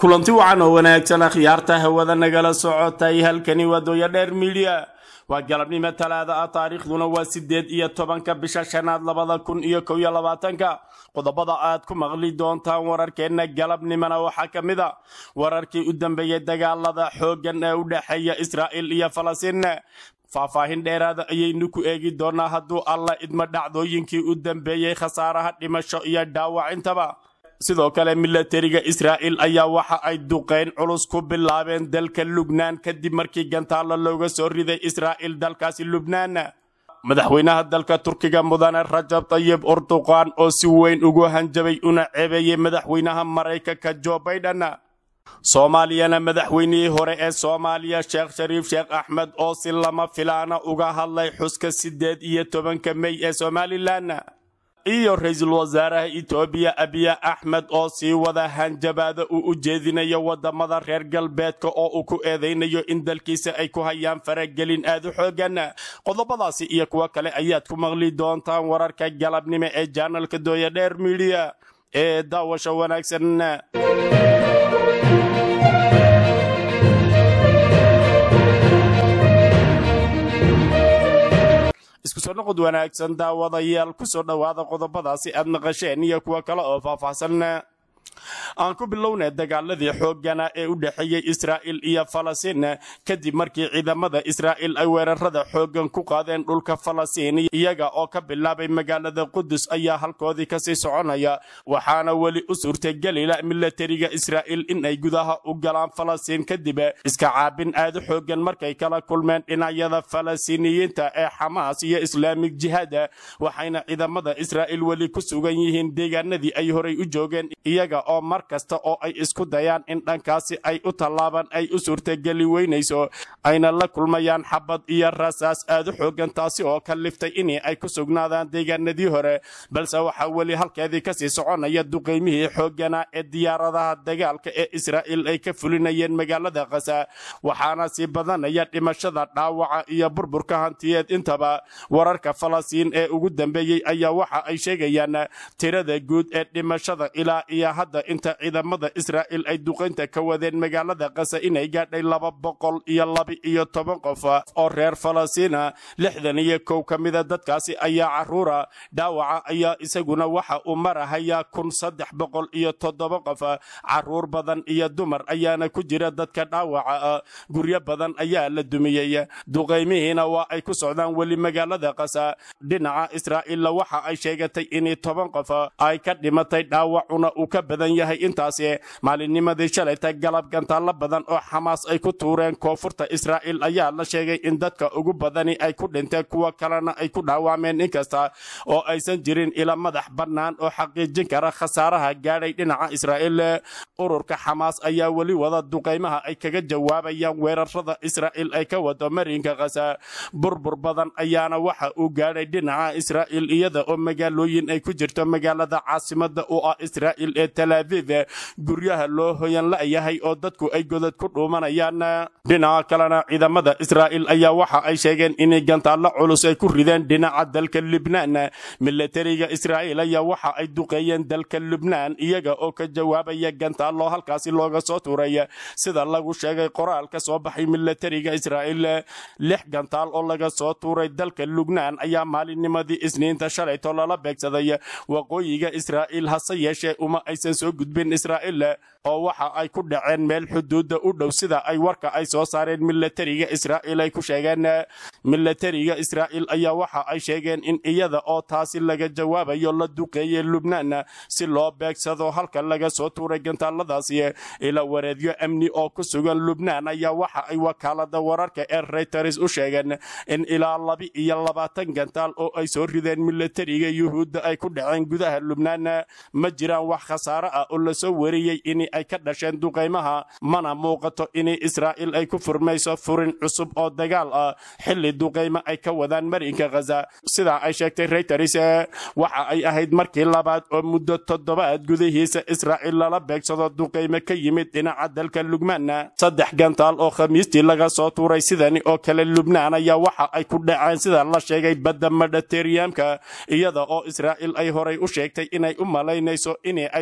kulanti wacan oo wanaagsan akhyaarta hawada nagala socotay halkani waa dooya dheer midiya waa galabnimo talaada ah taariikhduna waa sideed iyo tobanka bisha shanaad labada kun iyo kow iyo labaatanka qodobada aad ku maqli doontaan wararkeenna galabnimona waxaa ka mid a wararkii u dambeeyey dagaalada xooggan ee u dhexeeya israa'il iyo falastiin faahfaahin dheeraada ayaynu ku eegi doonaa hadduu alla idmo dhacdooyinkii u dambeeyey khasaaraha dhimasho iyo dhaawacintaba sidoo kale milatariga israa'il ayaa waxa ay duqayn culus ku bilaabeen dalka lubnaan kadib markii gantaalo looga soo riday israa'il dalkaasi lubnaan madaxweynaha dalka turkiga mudane rajab tayib urduqan oo si weyn ugu hanjabay una ceebeeyey madaxweynaha maraykanka jo baiden soomaaliyana madaxweynihii hore ee soomaaliya sheekh shariif sheekh axmed oo si lama filaana uga hadlay xuska siddeed iyo tobanka mey ee somalilan iyo ra-iisul wasaaraha etoobiya abiya axmed oo sii wada hanjabaada uu u jeedinayo wadamada reer galbeedka oo uu ku eedaynayo in dalkiisa ay ku hayaan faragelin aad u xoogan qodobadaasi iyo kuwo kale ayaad ku maqli doontaan wararka galabnimo ee janalka dooya dheer midiya ee daawasho wanaagsan isku soo noqod wanaagsan daawadayaal ku soo dhowaada qodobadaasi aad maqasheen iyo kuwo kale oo faahfaahsan aan ku bilownay dagaaladii xooggana ee u dhexeeyey israa'il iyo falastiin kadib markii ciidamada israa'il ay weerarada xooggan ku qaadeen dhulka falastiin iyaga oo ka bilaabay magaalada qudus ayaa halkoodii kasii soconaya waxaana weli u suurtagelila milatariga israa'il in ay gudaha u galaan falastiin kadib iska caabin aad u xooggan markay kala kulmeen dhinacyada falastiiniyiinta ee xamaas iyo islaamig jihaada waxayna ciidamada israa'il weli ku sugan yihiin deegaanadii ay horay u joogeen iyaga oo mar kasta oo ay isku dayaan in dhankaasi ay u tallaabaan ay u suurtageli weynayso ayna la kulmayaan xabad iyo rasaas aad u xoogan taasi oo ka liftay in ay ku sugnaadaan deegaanadii hore balse waxaa weli halkeedii kasii soconaya duqaymihii xooggana ee diyaaradaha dagaalka ee israa'il ay ka fulinayeen magaalada kasa waxaana sii badanaya dhimashada dhaawaca iyo burburka hantiyeed intaba wararka falastiin ee ugu dambeeyey ayaa waxa ay sheegayaan tirada guud ee dhimashada ilaa iyo hadda inta ciidamada israa'il ay duqaynta ka wadeen magaalada kasa inay gaadhay laba boqol iyo laba iyo toban qof oo reer falastiina lixdan iyo kow ka mida dadkaasi ayaa caruura dhaawaca ayaa isaguna waxa uu marahayaa kun saddex boqol iyo toddoba qof caruur badan iyo dumar ayaana ku jira dadka dhaawaca guryo badan ayaa la dumiyey duqaymihiina waa ay ku socdaan weli magaalada kasa dhinaca israa'iilla waxa ay sheegatay in toban qof ay ka dhimatay dhaawacuna uu ka badan yahay intaasi maalinnimadii shalayta galab gantaalo badan oo xamaas ay ku tuureen koonfurta israa'il ayaa la sheegay in dadka ugu badani ay ku dhinteen kuwa kalena ay ku dhaawacmeen inkasta oo aysan jirin ila madax bannaan oo xaqiijin kara khasaaraha gaadhay dhinaca israa'iil ururka xamaas ayaa weli wada duqaymaha ay kaga jawaabayaan weerarada israa'il ay ka wado marinka kasa burbur badan ayaana waxa uu gaadhay dhinaca israa'il iyada oo magaalooyin ay ku jirto magaalada caasimada u ah israa'il ee talaaviv guryaha loo hoyan la'yahay oo dadku ay godad ku dhuumanayaan dhinaca kalena ciidamada israa'il ayaa waxa ay sheegeen inay gantaallo culus ay ku rideen dhinaca dalka lubnaan milatariga israa'iil ayaa waxa ay duqeeyeen dalka lubnaan iyaga oo ka jawaabaya gantaallo halkaasi looga soo tuuray sida lagu sheegay qoraal ka soo baxay milatariga israa'iil lix gantaal oo laga soo tuuray dalka lubnaan ayaa maalinnimadii isniinta shalayto lala beegsaday waqooyiga israa'iil hase yeeshee uma aysan soo gudbin israa'iil oo waxa ay ku dhaceen meel xuduudda u dhow sida ay warka ay soo saareen milatariga israa'iil ay ku sheegeen milatariga israa'iil ayaa waxa ay sheegeen in iyada oo taasi laga jawaabayo la duqeeyey lubnaan si loo beegsado halka laga soo tuuray gantaaladaasi ila wareedyo amni oo ku sugan lubnaan ayaa waxa ay wakaalada wararka ee reuters u sheegeen in ilaa laba iyo labaatan gantaal oo ay soo rideen milatariga yuhuudda ay ku dhaceen gudaha lubnaan ma jiraan wax khasaare ah oo lasoo wariyey in ay ka dhasheen duqaymaha mana muuqato in israa'iil ay ku furmayso furin cusub oo dagaal ah xilli duqaymo ay ka wadaan marinka khaza sidaa ay sheegtay reuters waxa ay ahayd markii labaad oo muddo toddobaad gudihiisa israa'iil lala beegsado duqaymo ka yimid dhinaca dalka lubnaan saddex gantaal oo khamiistii laga soo tuuray sidani oo kale lubnaan ayaa waxa ay ku dhaceen sida la sheegay badda mediteriyamka iyada oo israa'iil ay horay u sheegtay inay u malaynayso in ay soo tuuri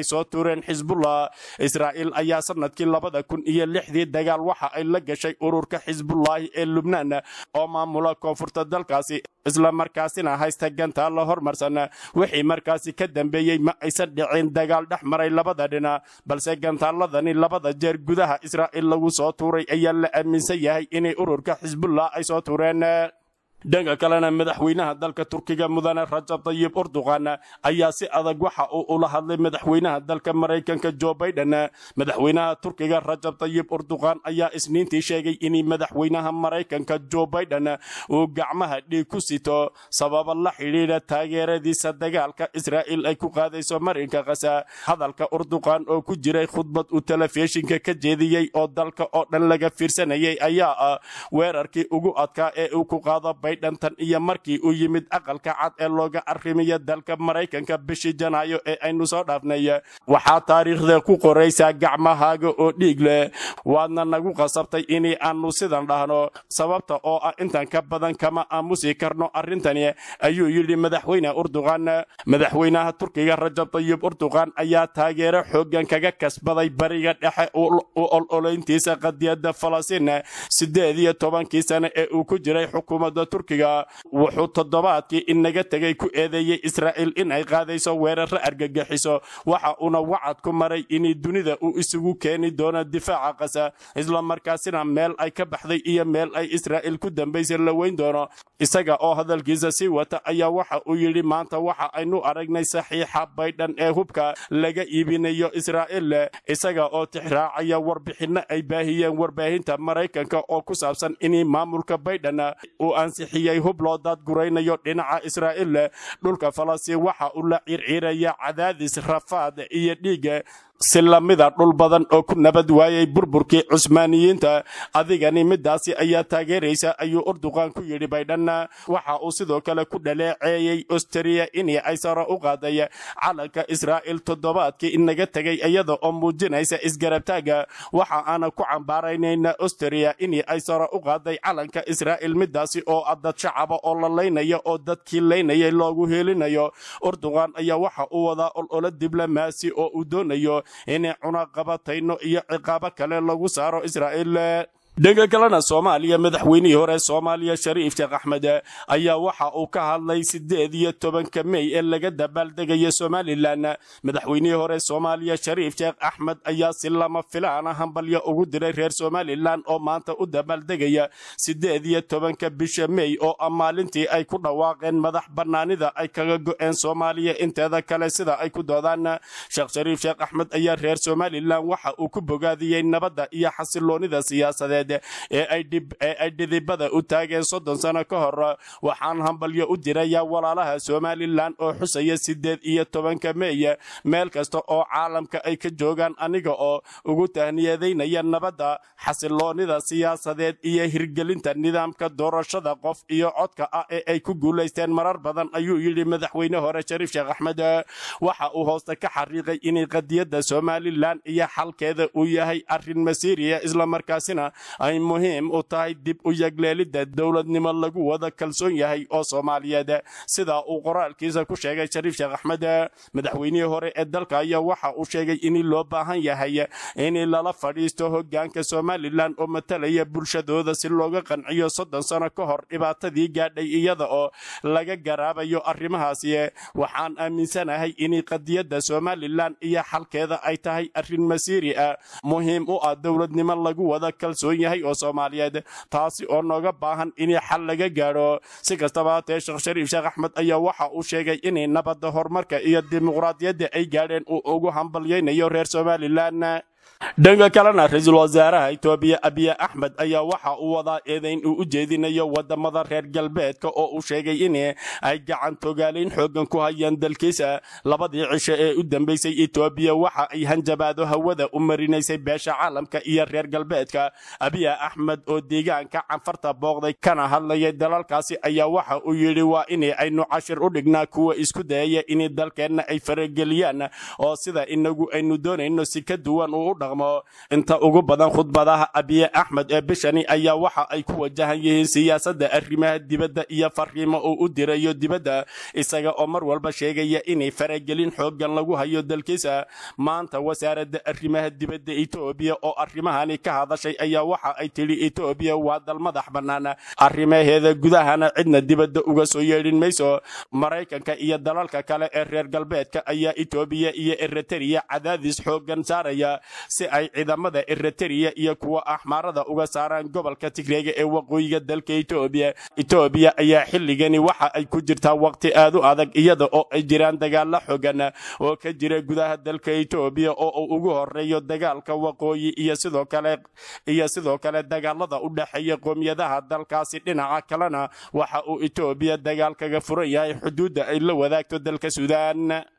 tureen xisbullah israa'iil ayaa sanadkii labada kun iyo lixdii dagaal waxa ay la gashay ururka xisbullaahi ee lubnaan oo maamula koonfurta dalkaasi isla markaasina haysta gantaalla hormarsan wixii markaasi ka dambeeyey ma aysan dhicin dagaal dhex maray labada dhinac balse gantaalladani labada jeer gudaha israa'iil lagu soo tuuray ayaa la aaminsan yahay inay ururka xisbullah ay soo tuureen dhanka kalena madaxweynaha dalka turkiga mudane rajab tayib urduqan ayaa si adag waxa uu ula hadlay madaxweynaha dalka maraykanka jo baiden madaxweynaha turkiga rajab tayib urduqan ayaa isniintii sheegay in madaxweynaha maraykanka jo baiden uu gacmaha dhiig ku sito sababa la xidhiidha taageeradiisa dagaalka israa'iil ay ku qaadayso marinka kasa hadalka urduqan oo ku jiray khudbad uu telefishinka ka jeediyey oo dalka oo dhan laga fiirsanayay ayaa ah weerarkii ugu adkaa ee uu ku qaado dhantan iyo markii uu yimid aqalka cad ee looga arrimiya dalka maraykanka bishii janaayo ee aynu soo dhaafnay waxaa taariikhda ku qoraysaa gacmahaaga oo dhiig leh waadna nagu qasabtay inay aanu sidan dhahno sababta oo ah intan ka badan kama aamusi karno arrintani ayuu yidhi madaxweyne urduqan madaxweynaha turkiga rajab tayib urduqan ayaa taageero xooggan kaga kasbaday bariga dhexe u ololeyntiisa qadiyadda falastiin sideed iyo tobankii sane ee uu ku jiray xukuumadda turkiga wuxuu toddobaadkii inaga tegay ku eedeeyey israa'iil in ay qaadayso weeraro argagixiso waxa uuna wacad ku maray in dunida uu isugu keeni doono difaaca qasa isla markaasina meel ay ka baxday iyo meel ay israa'iil ku dambaysay la weyn doono isaga oo hadalkiisa sii wata ayaa waxa uu yidhi maanta waxa aynu aragnay saxiixa baydhan ee hubka laga iibinayo israa'iil isaga oo tixraacaya warbixinno ay baahiyeen warbaahinta maraykanka oo ku saabsan in maamulka baydhan uu ansixiyey hub loo daadguraynayo dhinaca israa'iil dhulka falastiin waxa uu la circiiraya cadaadis rafaad iyo dhiiga si lamida dhul badan oo ku nabad waayay burburkii cusmaaniyiinta adigani midaasi ayaa taageeraysa ayuu urduqan ku yidhi baydhan waxa uu sidoo kale ku dhaleeceeyey ostriya in ay saro u qaaday calanka israa'iil toddobaadkii inaga tegay iyada oo muujinaysa isgarabtaaga waxa aana ku cambaaraynayna ostriya in ay saro u qaaday calanka israa'iil midaasi oo ah dad shacaba oo la laynayo oo dadkii laynayay loogu heelinayo urduqan ayaa waxa uu wadaa ololo diblomaasi oo uu doonayo inay cunaqabatayno iyo ciqaabo kale lagu saaro israa'iil dhanka kalena soomaaliya madaxweynihii hore soomaaliya shariif sheekh axmed ayaa waxa uu ka hadlay sideed iyo tobanka mey ee laga dabaaldegayo somalilan madaxweynihii hore soomaaliya shariif sheekh axmed ayaa si lama filaana hambalyo ugu diray reer somalilan oo maanta u dabaaldegaya sideed iyo tobanka bisha mey oo ah maalintii ay ku dhawaaqeen madax bannaanida ay kaga go'een soomaaliya inteeda kale sida ay ku doodaan sheekh shariif sheekh axmed ayaa reer somalilan waxa uu ku bogaadiyey nabadda iyo xasiloonida siyaasadeed ee ay dhidibada u taageen soddon sano ka hor waxaan hambalyo u dirayaa walaalaha somalilan oo xusaya sideed iyo tobanka meey meel kasta oo caalamka ay ka joogaan aniga oo ugu tahniyadaynaya nabadda xasiloonida siyaasadeed iyo hirgelinta nidaamka doorashada qof iyo codka ah ee ay ku guulaysteen marar badan ayuu yidhi madaxweyne hore shariif sheekh axmed waxa uu hoosta ka xariiqay inay qadiyadda somalilan iyo xalkeeda uu yahay arrin masiiriya islamarkaasina ay muhiim u tahay dib u yagleelidda dowladnimo lagu wada kalsoon yahay oo soomaaliyeed sida uu qoraalkiisa ku sheegay shariif sheekh axmed madaxweynihii hore ee dalka ayaa waxa uu sheegay in loo baahan yahay in lala fadhiisto hogaanka somalilan oo matalaya bulshadooda si looga qanciyo soddon sano ka hor dhibaatadii gaadhay iyada oo laga garaabayo arrimahaasi waxaan aaminsanahay in qadiyadda somalilan iyo xalkeeda ay tahay arrin masiiri ah muhiim u ah dowladnimo lagu wada kalsoon yahay oo soomaaliyeed taasi oo nooga baahan in xal laga gaadho si kastaba hatee sheekh shariif sheekh axmed ayaa waxa uu sheegay inay nabadda horumarka iyo dimuqraadiyadda ay gaadheen uu ugu hambalyaynayo reer somalilan dhanka kalena ra-iisul wasaaraha itoobiya abiy axmed ayaa waxa uu wadaa eedayn uu u jeedinayo wadamada reer galbeedka oo uu sheegay in ay gacan togaalayn xoogan ku hayaan dalkiisa labadii cisho ee u dambeysay itoobiya waxa ay hanjabaado hawada u marinaysay beesha caalamka iyo reer galbeedka abiy axmed oo deegaanka canfarta booqday kana hadlayay dalalkaasi ayaa waxa uu yidhi waa in aynu cashir u dhignaa kuwa isku dayaya in dalkeenna ay farageliyaan oo sida inagu aynu doonayno si ka duwan uu u dhaqmo inta ugu badan khudbadaha abiye axmed ee bishani ayaa waxa ay ku wajahan yihiin siyaasadda arrimaha dibadda iyo fariimo uu u dirayo dibadda isaga oo mar walba sheegaya inay faragelin xooggan lagu hayo dalkiisa maanta wasaaradda arrimaha dibadda etoobiya oo arrimahani ka hadashay ayaa waxa ay tidhi etoobiya waa dal madax bannaan arrimaheeda gudahana cidna dibadda uga soo yeedhin mayso maraykanka iyo dalalka kale ee reer galbeedka ayaa etoobiya iyo eritrea cadaadis xooggan saaraya si ay ciidamada eritrea iyo kuwa axmaarada uga saaraan gobolka tigreega ee waqooyiga dalka etoobiya etoobiya ayaa xilligani waxa ay ku jirtaa waqti aad u adag iyada oo ay jiraan dagaalo xooggan oo ka jira gudaha dalka etoobiya oo uu ugu horeeyo dagaalka waqooyi iyo sidoo kale iyo sidoo kale dagaalada u dhexeeya qoomiyadaha dalkaasi dhinaca kalena waxa uu etoobiya dagaal kaga furan yahay xuduudda ay la wadaagto dalka suudaan